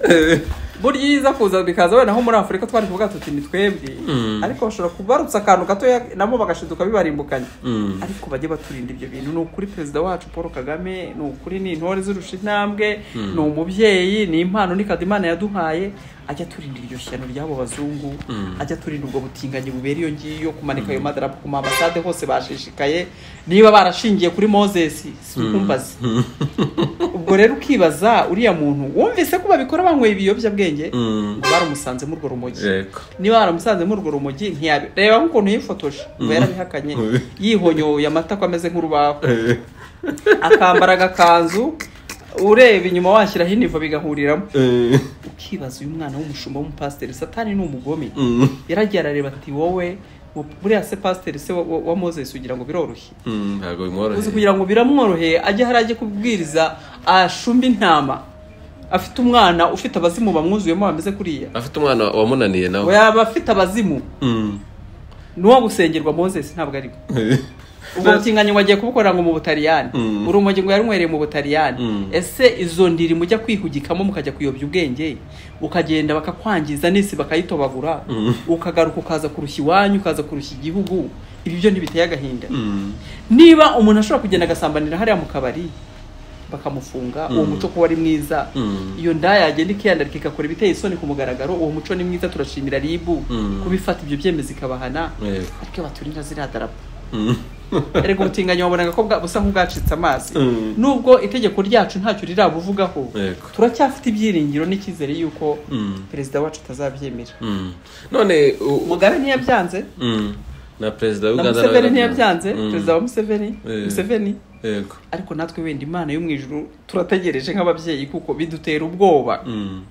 burya iyo iza kuza bikaza wenda nko muri afurika twari kuvuga tuti ni twebwe Mm. ariko bashobora kubarutsa akantu gatoya nabo bagashiduka bibarimbukanye Mm. ariko bajye baturinda ibyo bintu ni ukuri perezida wacu paul kagame ni ukuri ni intore zirusha intambwe ni umubyeyi ni impano ni kado imana yaduhaye ajya aturinda iryo shyano ry'abo bazungu ajya aturinda ubwo butinganyi bubera iyo ngiyo kumanika ayo madarapo ku maambasade hose bashishikaye niba barashingiye kuri moses sikumbazi ubwo rero ukibaza uriya muntu wumvise ko babikora banyweye ibiyobyabwenge Mm. ngo baramusanzemo urwo rumogi Yego. niba waramusanze muri urwo rumogi ntiyabi reba nk'ukuntu yifotoje ngo yarabihakanye yihonyoye amatako ameze nk'urubaho akambara agakanzu ureba inyuma washyiraho inivo bigahuriramo Eh. ukibaza uyu mwana w'umushumba w'umupasiteri satani ni umugome Mm. yaragiye arareba ati wowe mu- buriya se pasiteri se wa- wa- wa moses ugira ngo biroroshye Mm. ntabwo uzi bimworoheye kugira ngo biramworoheye ajye hari ajye kubwiriza ashumba intama afite umwana ufite abazimu bamwuzuyemo bameze kuriya afite umwana wamunaniye ngo nawe yaba afite abazimu Mm. nuwo gusengerwa moses ntabwo ari we. ubwo butinganyi wagiye kubukorera ngo mu butaliyani Mm. urumogi ngo yarunyweriye mu butaliyani Mm. ese izo ndiri mujya kwihugikamo mukajya kuyobya ubwenge ukagenda bakakwangiza n'isi bakayitobagura Mm. ukagaruka ukaza kurushya iwanyu ukaza kurushya igihugu ibi byo ntibiteye agahinda Mm. niba umuntu ashobora kugenda agasambanira hariya mu kabari bakamufunga uwo muco ko wari mwiza Mm. iyo ndaya yagenda ikiyandarika igakora ibiteye isoni ku mugaragaro uwo muco ni mwiza turashimira ribu Mm. kubifata ibyo byemezo ikabahana Yego. ariko baturinda ziriya darapo Mm. erega ubutinganyi wabonaga ko bwa- busa nk'ubwacitse amazi Mm. nubwo itegeko ryacu ntacyo rirabuvugaho Yego. turacyafite ibyiringiro n'icyizere y'uko Mm. perezida wacu atazabyemera Mm. none u- mugabe ntiyabyanze Mm. na perezida wa na uganda museveni nawe ntiyabyanze Mm. perezida wa museveni Eh. museveni yego ariko natwe wenda imana yo mu ijuru turategereje nk'ababyeyi kuko bidutera ubwoba Mm.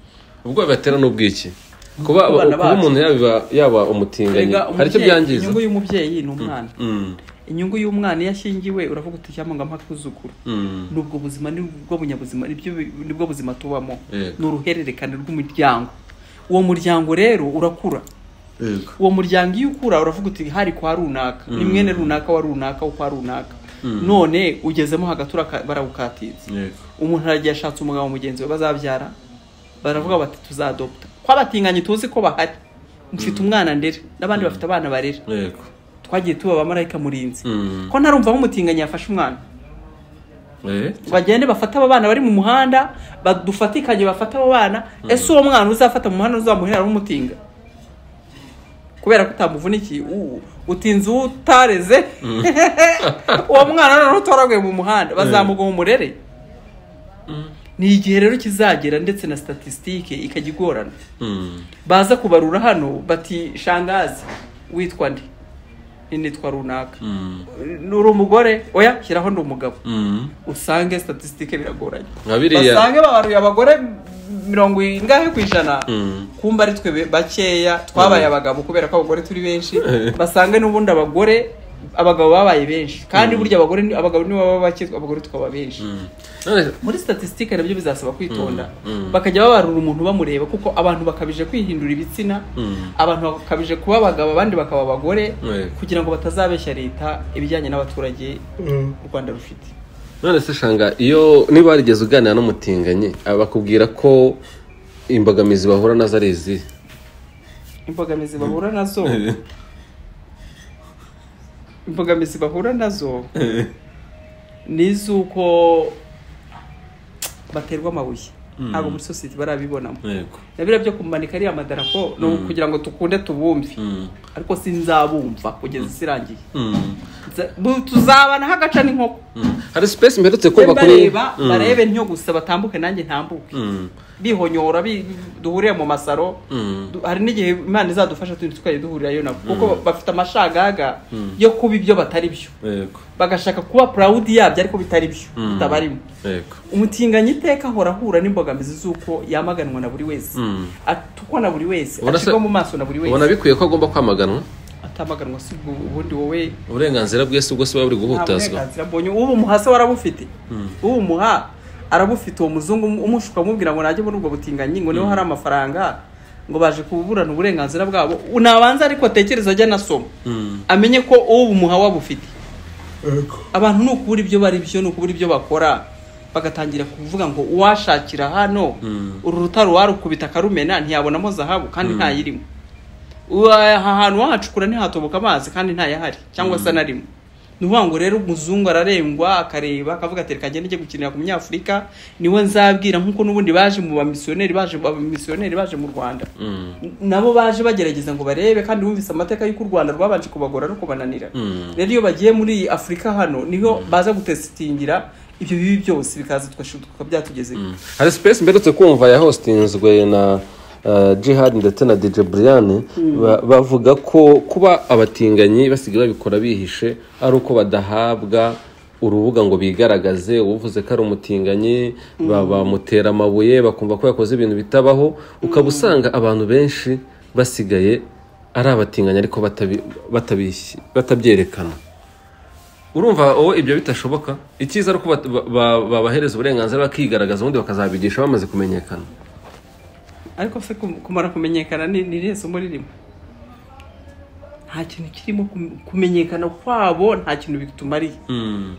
ubwo bibatera n'ubwiki kuba Ku bana kuba bacu. umuntu yaba yaba umutinganyi Erega hari icyo umubyeyi- byangiza inyungu y'umubyeyi ni umwana Mm. inyungu y'umwana iyo ashyingiwe uravuga uti cyangwa ngo amakuzukuru Mm. nubwo buzima nibwo bunyabuzima nibyo nibwo buzima tubamo Yego. ni uruhererekane rw'umuryango uwo muryango rero urakura yego uwo muryango iyo ukura uravuga uti hari kwa runaka ni mwene runaka wa runaka wo kwa runaka none ugezemo hagati uraka- barawukatiza yego umuntu aragiye ashatse umugabo mugenzi we bazabyara baravuga bati tuzadopta kwabatinganye tuzi ko bahari mfite umwana ndera n'abandi bafite abana barera yego twagiye tuba abamarayika murinzi Mm. ko ntarumva aho umutinganye yafashe umwana Eh. bagende bafate aba bana bari mu muhanda badufatikanye bafate abo bana ese uwo mwana uzafata mu muhanda uzamuherera umutinga kubera ko utamuvunikiye ubu utinze uwo utareze uwo mwana noneho utoraguye mu muhanda bazamuga mu murere ni igihe rero kizagera ndetse na statisitike ikajya igorana Mm. baza kubarura hano bati shangazi witwa nde Ni nitwa runaka Mm. uri umugore oya shyiraho ndi umugabo Mm. usange statisitike biragoranye nka biriya basange babaruye abagore mirongo ingahe ku ijana Mm. kumba ari twe bakeya twabaye abagabo kubera ko abagore turi benshi basange n'ubundi abagore abagabo babaye benshi kandi burya abagore ni- abagabo nibo baba bake abagore tukaba benshi Mm. none muri statisitike nabyo bizasaba kwitonda bakajya babarura umuntu bamureba kuko abantu bakabije kwihindura ibitsina Mm. abantu bakabije kuba abagabo abandi bakaba abagore Yego. kugira ngo batazabeshya leta ibijyanye n'abaturage u rwanda rufite none se shanga iyo niba warigeze uganira n'umutinganyi bakubwira ko imbogamizi bahura nazo ari izihe imbogamizi bahura nazo imbogamizi bahura nazo ni iz'uko baterwa amabuye ntabwo muri sosiyete barabibonamo yego na biriya byo kumanika ariya madarapo ni ukugira ngo tukunde tubumve ariko sinzabumva kugeza isi irangiye Mm. Nza- bu- tuzabana hagaca n'inkoko Mm. hari space mperutse Be kumva kuri bareba Mm. barebe ntyo gusa batambuke nanjye ntambuke Mm. bihonyora bi- duhurire mu masaro Mm. Du- hari n'igihe imana izadufasha tundi tukajya duhurirayo nabo kuko bafite amashagaga yo kuba ibyo batari byo yego bagashaka kuba purawudi yabyo ariko bitari byo Mm. bitabarimo yego umutinganyi iteka ahora ahura n'imbogamizi z'uko yamaganwa na buri wese Mm. atukwa na buri wese Ubona se- acibwa mu maso na buri ubona wese bikwiye ko agomba kwamaganwa atamaganwa si ubwo ubundi wowe uburenganzira bwe si ubwo se baba buri nta guhutazwa burenganzira mbonye uwo umuha se warabufite uwo umuha arabufite uwo muzungu umushuka amubwira ngo najye muri ubwo butinganyi ngo niho hari amafaranga ngo baje kuburana uburenganzira bwabo nabanza ariko atekereza ajya anasoma Mm. amenye ko uwo bumuha wabufite abantu ni ukubura ibyo bari byo ni ukubura ibyo bakora bagatangira kuvuga ngo uwashakira hano Mm. uru rutaro warukubita akarumena ntiyabonamo zahabu kandi ntayirimo Uwa- aha hantu wahacukura ntihatoboka amazi kandi ntayahari cyangwa se anarimo ni ukuvuga ngo rero umuzungu ararengwa akareba akavuga ati reka ngende njye gukinira ku munyafurika niwe nzabwira nk'uko n'ubundi baje mu bamisiyoneri baje abamisiyoneri baje mu rwanda Mm. nabo baje bagerageza ngo barebe kandi bumvise amateka y'uko u rwanda rwabanje kubagora no kubananira Mm. rero iyo bagiye muri afurika hano niho baza gutesitingira ibyo bibi byose bikaza tugashi- tukaba byatugezeho hari space mperutse kumva ya hostinzwe na uh, jihad ndetse na dj brian ba- bavuga ko kuba abatinganyi basigaye babikora bihishe ari uko badahabwa urubuga ngo bigaragaze uvuze ko ari umutinganyi ba- bamutera amabuye bakumva ko yakoze ibintu bitabaho ukaba usanga abantu benshi basigaye ari abatinganyi ariko batabi- batabish- batabyerekana urumva wowe ibyo bitashoboka icyiza ari uko bat- ba- ba- babahereza uburenganzira bakigaragaza ubundi bakazabigisha bamaze kumenyekana ariko se kum- kumara kumenyekana ni ni irihe somo ririmo nta kintu kirimo kum- kumenyekana kwabo nta kintu bitumariye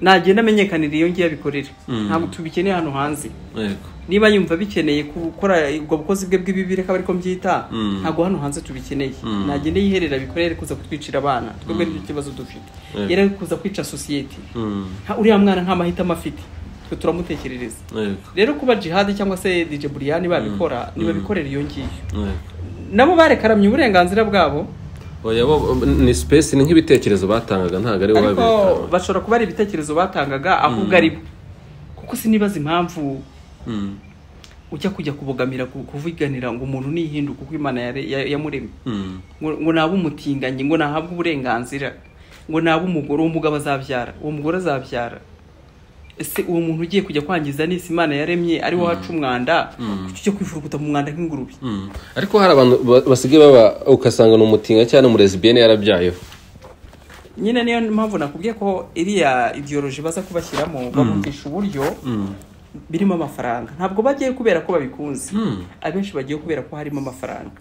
nagenda amenyekanira iyo ngiye abikorera ntabwo tubikeneye hano hanze yego niba yumva bikeneye gukora ubwo bukozi bwe bw'ibibi reka ariko mbyita Mm. ntabwo hano hanze tubikeneye nagende yiherera bikorere kuza kutwicira abana twebwe n'icyo kibazo dufite Yego. yari ari kuza kwica sosiyete Mm. Nta- uriya mwana nta mahitamo afite twe turamutekerereza yego rero kuba jihadi cyangwa se dj buriyani babikora nibabikorera iyo ngiyo yego nabo barekaramye uburenganzira bwabo oya bo ni space ni nk'ibitekerezo batangaga ntabwo ari wowe ariko wabireka bashobora kuba ari ibitekerezo batangaga ahubwo ari bo kuko sinibaza impamvu Mm. ujya kujya kubogamira ku- kuvuganira ngo umuntu nihinduka uko imana yare- ya- yamuremye Mm. ngo ngo nabe umutinganyi ngo nahabwe uburenganzira ngo nabe umugore uwo mugabo azabyara uwo mugore azabyara ese uwo muntu ugiye kujya kwangiza n'isi imana yaremye ari wo haca umwanda kuki ujya kwifurukuta mu mwanda nk'ingurube Mm. ariko hari abantu ba- basigaye baba ugasanga ni umutinga cyangwa ni umurezibiyene yarabyayeho nyine niyo mpamvu nakubwiye ko iriya idiyoroji baza kubashyiramo babumvisha uburyo birimo amafaranga ntabwo bagiye kubera ko babikunze Mm. abenshi bagiye kubera ko harimo amafaranga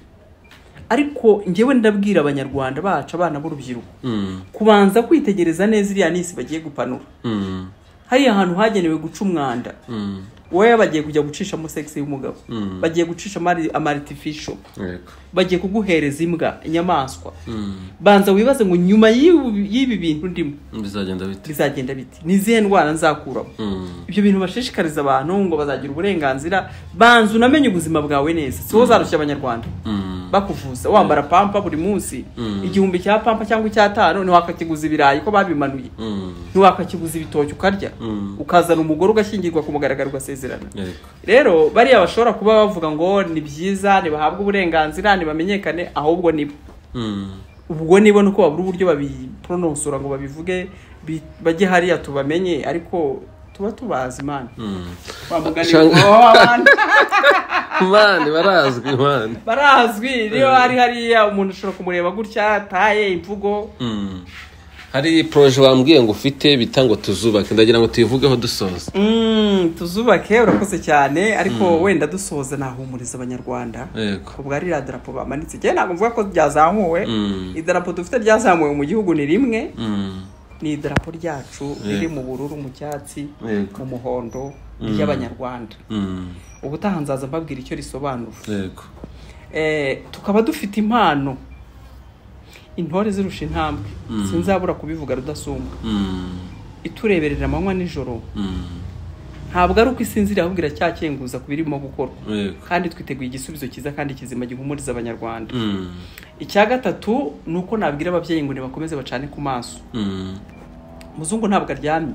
ariko ngewe ndabwira abanyarwanda bacu abana b'urubyiruko Mm. kubanza kwitegereza neza iriya nisi bagiye gupanura Mm. hariya hantu hagenewe guca umwanda Mm. wowe bagiye kujya gucishamo segisi y'umugabo Mm. bagiye gucishamo amaritifisho yego bagiye kuguhereza imbwa inyamaswa Mm. banza wibaze ngo nyuma y'ibi y'ibi bintu ndimo bizagenda bite bizagenda biti ni izihe ndwara nzakuramo Mm. ibyo bintu bashishikariza abantu ngo bazagira uburenganzira banza unamenye ubuzima bwawe neza si wowe uzarushya abanyarwanda Mm. bakuvuza wambara pampa buri munsi Mm. igihumbi cya pampa cyangwa icy'atanu ntiwakakiguza ibirayi ko babimanuye Mm. ntiwakakiguza ibitoki ukarya Mm. ukazana umugore ugashyingirwa ku mugaragaro ugasezerana yego rero bariya bashobora kuba bavuga ngo ni byiza ntibahabwe uburenganzira ntibamenyekane ahubwo nibo Mm. ubwo niba nuko babura uburyo babiprononsora ngo babivuge bi- bajye hariya tubamenye ariko tuba tubazi imana Mm. Wa mugani Shanga- wa bantu mani barazwi mani barazwi niyo hari hariya umuntu ushobora kumureba gutya ataye imvugo Mm. hari poroje wambwiye ngo ufite bita ngo tuzubake ndagira ngo tuyivugeho dusoza Mm, tuzubake urakoze cyane ariko wenda dusoza nahumuriza abanyarwanda yego ubwo ari iriya darapo bamanitse njyewe ntabwo mvuga ko ryazamuwe Mm. idarapo dufite ryazamuwe mu gihugu ni rimwe Mm. ni idarapo ryacu riri mu bururu mu cyatsi Yego. mu muhondo ry'abanyarwanda Mm. ubutaha nzaza mbabwira icyo risobanura yego Eh, tukaba dufite impano intore zirusha intambwe sinzabura kubivuga rudasumbwa Mm. itureberera amanywa n'ijoro Mm. ntabwo ari uko isinzira ahubwo iracyakenguza ku birimo gukorwa Yego. kandi twiteguye igisubizo cyiza kandi kizima gihumuriza abanyarwanda Mm. icya gatatu ni uko nabwira ababyeyi ngo nibakomeze bacane ku maso Mm. umuzungu ntabwo aryamye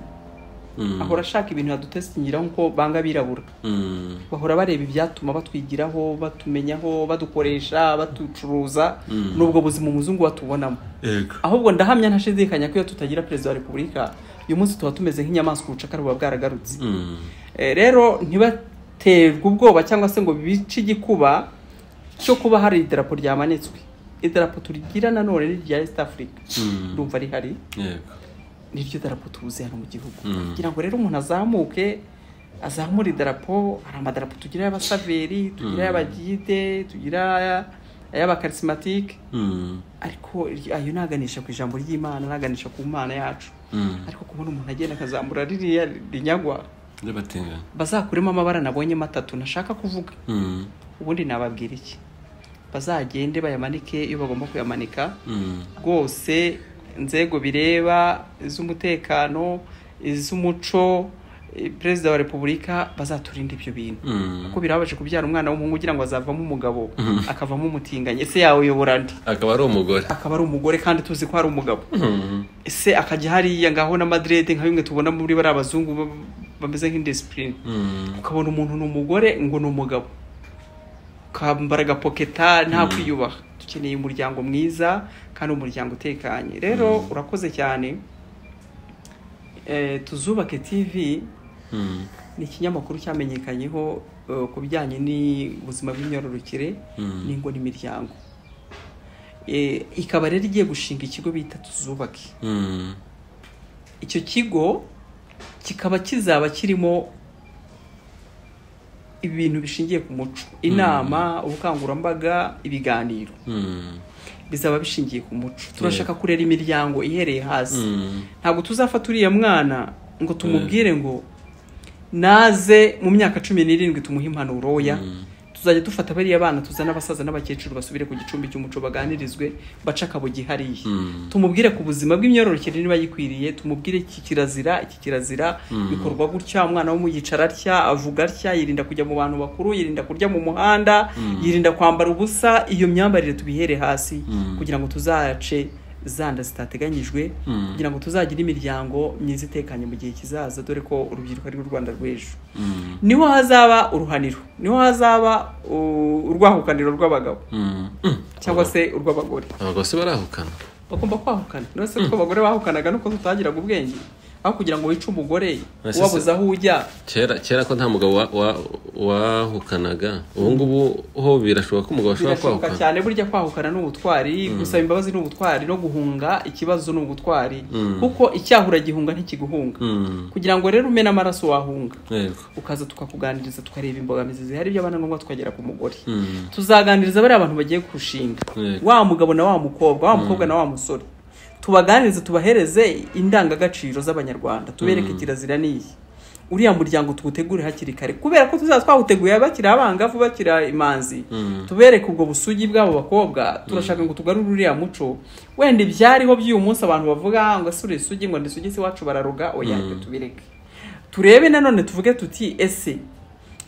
Mm. ahora ashaka ibintu yadutestingiraho nkuko banga abirabura Mm. bahora bareba ibyatuma batwigiraho batumenyaho badukoresha batucuruza Mm. n'ubwo buzima umuzungu batubonamo Yego. ahubwo ndahamya ntashidikanya ko iyo tutagira perezida wa repubulika uyu munsi tuba tumeze nk'inyamaswa ubucakara buba bwaragarutse Mm. Eh, rero ntibaterwe ubwoba cyangwa se ngo bice igikuba cyo kuba hari idarapo ryamanitswe idarapo turigira nanone ni irya east africa Mm. ndumva rihari Yego. niryo darapo tubuze hano mu gihugu Mm. kugira ngo rero umuntu azamuke azamure idarapo hari amadarapo tugira y'abasaveri tugira Mm. y'abagide tugira ay'abakaritsimatike Mm. ariko iryo- ayo ni aganisha ku ijambo ry'imana ni aganisha ku mana yacu Mm. ariko kubona umuntu agenda akazamura ririya rinyagwa Ry'abatinganyi. bazakuremo amabara nabonye matatu ntashaka kuvuga Mm. ubundi nababwira iki bazagende bayamanike iyo bagomba kuyamanika Mm. rwose inzego bireba iz'umutekano iz'umuco eh, perezida wa repubulika bazaturinda ibyo bintu Mm. kuko birabaje kubyara umwana w'umuhungu ugira ngo azavamo umugabo akavamo umutinganyi ese yawuyobora nde akaba ari umugore akaba ari umugore kandi tuzi ko hari umugabo Mm. ese akajya hariya ngaho na madrede nka bimwe tubona muri bariya bazungu ba- bameze nk'indisipurine Mm. ukabona umuntu ni umugore ngo ni umugabo ukambara agapoketa nta kwiyubaha dukeneye umuryango mwiza kandi umuryango utekanye rero urakoze cyane Eh, tuzubake tv Mm. ni ikinyamakuru cyamenyekanyeho eh, ku bijyanye n'ubuzima bw'imyororokere Mm. n'ingo n'imiryango Eh, ikaba rero igiye gushinga ikigo bita tuzubake Mm. icyo kigo kikaba kizaba kirimo ibintu bishingiye ku muco inama ubukangurambaga ibiganiro Mm. bizaba bishingiye ku muco turashaka kurera imiryango ihereye hasi Mm. ntabwo tuzafata uriya mwana ngo tumubwire ngo naze mu myaka cumi n'irindwi tumuhe impanuro oya tuzajya dufata bariya bana tuzana abasaza n'abakecuru basubire ku gicumbi cy'umuco baganirizwe bace akabo gihariye Mm. tumubwire ku buzima bw'imyororokere niba yikwiriye tumubwire iki kirazira iki kirazira bikorwa gutya umwana wo mu yicara atya avuga atya yirinda kujya mu bantu bakuru yirinda kurya mu muhanda yirinda kwambara ubusa iyo myambarire tubihere hasi Mm. kugira ngo tuzace zanda zitateganyijwe Mm. kugira ngo tuzagire imiryango myiza itekanye mu gihe kizaza dore ko urubyiruko ari rwo rwanda rw'ejo Mm. niho hazaba uruhaniro niho hazaba uh, urwahukaniro rw'abagabo Mm. Mm. cyangwa se urw'abagore abagabo se barahukana bagomba kwahukana rero se ko abagore bahukanaga nuko tutagiraga ubwenge aho kugira ngo wice umugore Ese- ubabuze aho ujya kera kera ko nta mugabo wa- wa- wahukanaga ubu ngubu ho birashoboka ko umugabo ashobora birashoboka kwahukana cyane burya kwahukana ni ubutwari gusaba imbabazi ni ubutwari no guhunga ikibazo ni ubutwari kuko icyahura gihunga ntikiguhunga Mm. kugira ngo rero umene amaraso wahunga Yego. ukaza tukakuganiriza tukareba imbogamizi zihari byaba na ngombwa tukagera ku mugore Mm. tuzaganiriza bariya abantu bagiye kurushinga Yego. wa mugabo na wa mukobwa wa mukobwa na wa musore tubaganirize tubahereze indangagaciro z'abanyarwanda tubereke kirazira n'iyi uriya muryango tuwutegure hakiri kare kubera ko tuzaba twawuteguye bakiri abangavu bakiri imanzi Mm. tubereke ubwo busugi bw'abo bakobwa turashaka ngo tugarure uriya muco wenda ibyariho by'uyu munsi abantu bavuga ngo ese uri isugi ngo ndisugi se iwacu bararuga oya reka tubireke turebe nanone tuvuge tuti ese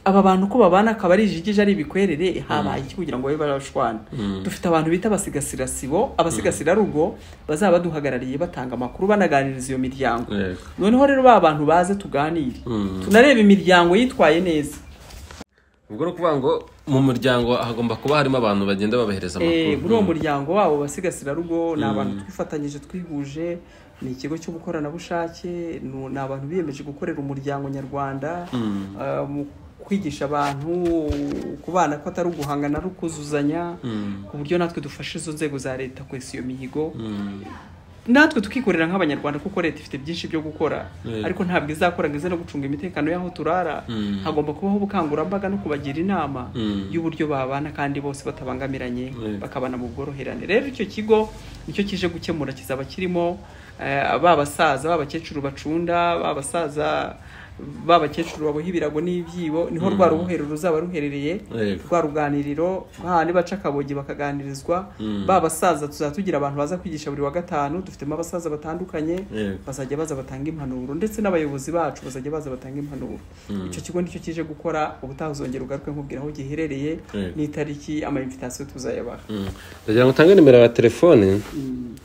aba bantu ko babana akaba ari ijigija ari ibikwerere habaye iki kugira ngo babe barashwana dufite abantu bita abasigasirasibo abasigasirarugo bazaba baduhagarariye batanga amakuru banaganiriza iyo miryango Yego. noneho rero ba bantu baze tuganire Mm. tunareba imiryango yitwaye neza ubwo ni ukuvuga ngo mu muryango hagomba kuba harimo abantu bagenda babahereza Eh, muri uwo amakuru muryango wabo basigasirarugo ni abantu twifatanyije twihuje ni ikigo cy'ubukoranabushake nu- ni abantu biyemeje gukorera umuryango nyarwanda eh, mu kwigisha abantu ku bana ko atari uguhangana ari ukuzuzanya ku buryo natwe dufasha izo nzego za leta kwesa iyo mihigo Mm. natwe tukikorera nk'abanyarwanda kuko leta ifite byinshi byo gukora Yeah. ariko ntabwo izakora ngo ize no gucunga imitekano y'aho turara Mm. hagomba kubaho ubukangurambaga no kubagira inama Mm. y'uburyo babana kandi bose batabangamiranye Yeah. bakabana mu bworoherane rero icyo kigo nicyo kije gukemura kizaba kirimo eh, ba basaza ba bakecuru bacunda ba basaza ba bakecuru baboha ibirago n'ibyibo niho rwa rubohero ruzaba ruherereye Yego. rwa ruganiriro hahandi baca akabogi bakaganirizwa ba basaza tuzaba tugira abantu baza kwigisha buri wa gatanu dufitemo abasaza batandukanye Yego. bazajya baza batanga impanuro ndetse n'abayobozi bacu bazajya baza batanga impanuro icyo kigo nicyo kije gukora ubutaha uzongera ugaruke nkubwira aho giherereye Yego. n'itariki amainvitation tuzayabaha ndagira ngo utange nimero ya telefone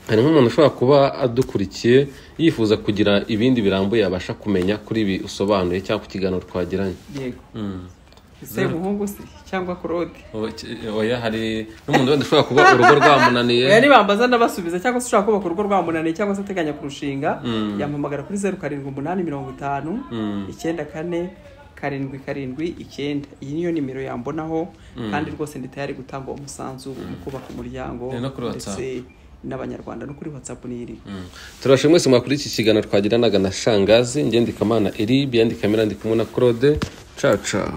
hari nk'umuntu ushobora kuba adukurikiye yifuza kugira ibindi birambuye abasha kumenya kuri ibi usobanuye cyangwa ku kiganiro twagiranye yego semuhungu se cyangwa claude oya hari n'umuntu wenda ushobora kuba urugo rwamunaniye oya nibambaza ndabasubiza cyangwa se ushobaka kubaka urugo rwamunaniye cyangwa se ateganya kurushinga yampamagara kuri zeru karindwi umunani mirongo itanu icyenda kane karindwi karindwi icyenda iyi niyo nimero yambonaho kandi rwose ndi tayari gutanga uwo musanzu mu kubaka umuryango Eh, no kuri ndetse n'abanyarwanda no kuri whatsapp niri turabashije mwese mwakuri iki kiganiro twagiranaga na shangazi ngendika mana eribe yandika mirandika na claude caca